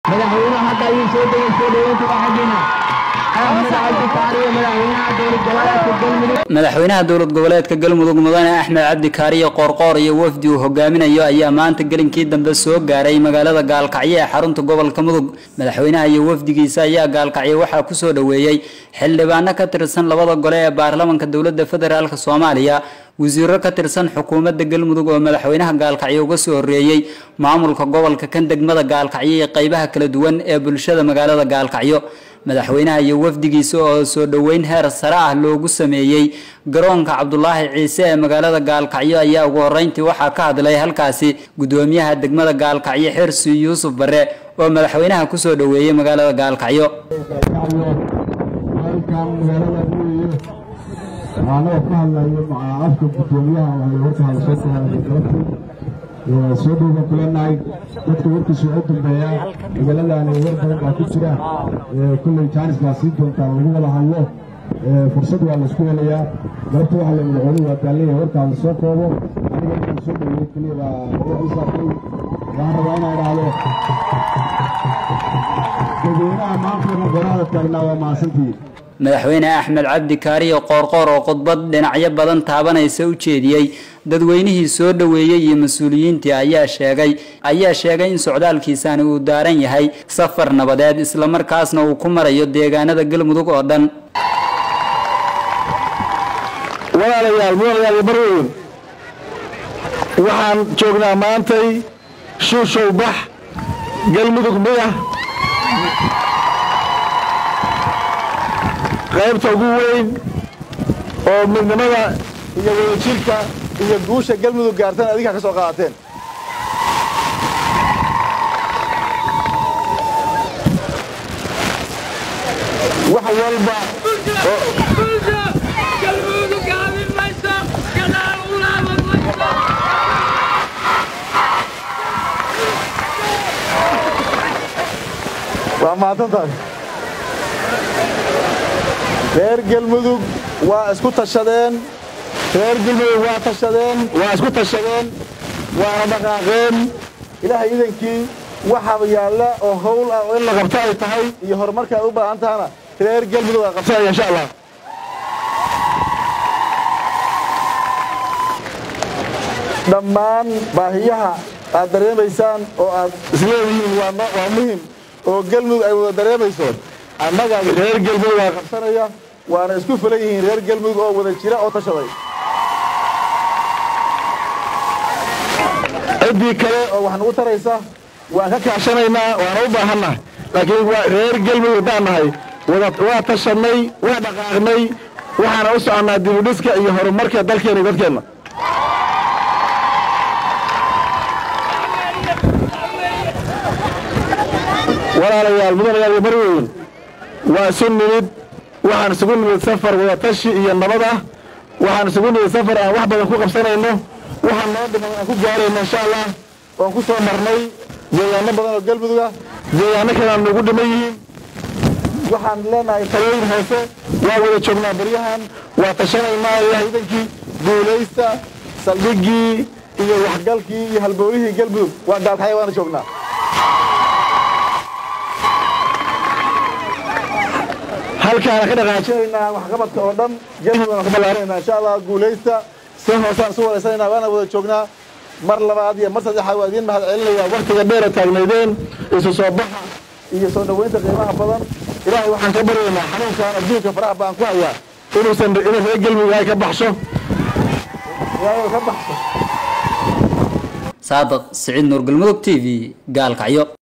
madaxweynaha hadda ayuu soo degay soo dhaweynta waxaagina axmed cabdi kaariyo madaxweynaha dowlad goboleedka galmudug madaxweynaha dowlad goboleedka galmudug mudane axmed cabdi kaariyo qoorqoor iyo wafdi uu hogaaminayo ayaa maanta gelinkii dambe soo gaaray magaalada gaalkacyo ee xarunta gobolka mudug madaxweynaha iyo wafdigiisa ayaa gaalkacyo waxaa kusoo dhoweeyey xildhibaano ka tirsan labada gole ee baarlamanka dowlada federaalk soomaaliya wasiiro ka tirsan xukuumadda galmudug oo madaxweynaha gaalkacyo uga soo horeeyey maamulka gobolka kan degmada gaalkacyo iyo qeybaha kala duwan ee bulshada magaalada gaalkacyo madaxweynaha iyo wafdigiisa oo soo dhoweyn heer sare ah loogu sameeyey garoonka cabdulaahi ciise ee magaalada gaalkacyo ayaa ugu horeyntii waxaa ka hadlay halkaasi gudoomiyaha degmada gaalkacyo xirsi yuusuf bare oo madaxweynaha kusoo dhoweeyey magaalada gaalkacyo anagoo ka hadlayo afka gudoomiyaha warka hadasootahay soo dhowban kulanahay dadka warkiisa u dambeeya magaaladani war badan baa ku jira kulley jaanis baa sii doontaa lagu wada hadlo fursad waa laisku helayaa galabta waxa la madaxweynuhu waa taalleeyahay warkaa la soo koobo aniga inaan soo dhoweeyo keliya baa u saartay waxaan rabaa inaan idhaahdo dadweynaha maantana goraada taagnaa waa mahadsantihiin madaxweyne axmed cabdi kaariyo qoorqoor oo khudbad dhinacyo badan taabanaysa u jeediyey dadweynihii soo dhoweeyey iyo mas-uuliyiintii ayaa sheegay ayaa sheegay in socdaalkiisani uu daaran yahay safar nabadeed islamarkaasna uu ku marayo deegaanada galmudug oo dhan walaalayaal mudanayaal barweyn waxaan joognaa maantay shuushow bax galmudug midah qaybta ugu weyn oo midnimada iyo wadajirka iyo guusha galmudug gaartan adinkaa ka soo qaadateen wax walba waa mahadsantahay reer galmudug waa isku tashadeen reer galmudug waa tashadeen waa isku tashadeen waana dhaqaaqeen ilaahay idankii waxaaba yaalla oo hawl ah oo in la qabto ay tahay iyo horumarka ay u baahan tahana reer galmudug aa qabsanaya insha allah dhammaan baahiyaha aad dareemaysaan oo aad isleedihiin waa muhim oo galmudug ay wada dareemayso annaga reer galmudug aa qabsanaya waana isku fulan yihiin reer galmudug oo wada jira oo tashaday ciddii kale oo wax nagu taraysa waan ka kaashanaynaa waana u baahanna laakiin reer galmudug haddaan nahay waa tashannay waa dhaqaaqnay waxaana u soconnaa dibudhiska iyo horumarka dalkeenna iyo dadkeenna walaalayaal mudanayaal iyo barweyn waa isu nimid waxaan isugu nimid safar wadatashi iyo nabad ah waxaan isugu nimid safar aan wax badan ku qabsanayno waxaan noo dhiman aan ku gaarayno insha allah waan ku soo marnay deegaano badan oo galmudug ah deegaano kale aan nagu dhiman yihiin waxaan leenahay talooyin hoose waa wada joognaa baryahan waa tashanaynaa ilaah idankii guulaysta saldhiggii iyo waxgalkii iyo halbowlihii galmudug waa gaalkacya waana joognaa halkaana ka dhaqaajinaynaa waxqabadka oo dhan galmudugana ku ballaarinaynaa insha allah guulaysta si hoosaan isu waraysanaynaa waana wada joognaa mar labaad iyo mar saddexaad waa idiin mahad celinayaa waktiga dheera taagnaydeen isu soo baxa iyo soo dhoweynta qiimaha badan ilaahay waxaan ka baryaynaa xanuunkan adduunka faraha baan ku hayaa inuusan inuu reer galmudug ay ka baxsho ilaahay ka baxsho saadiq siciid nuur galmudug t v gaalkacyo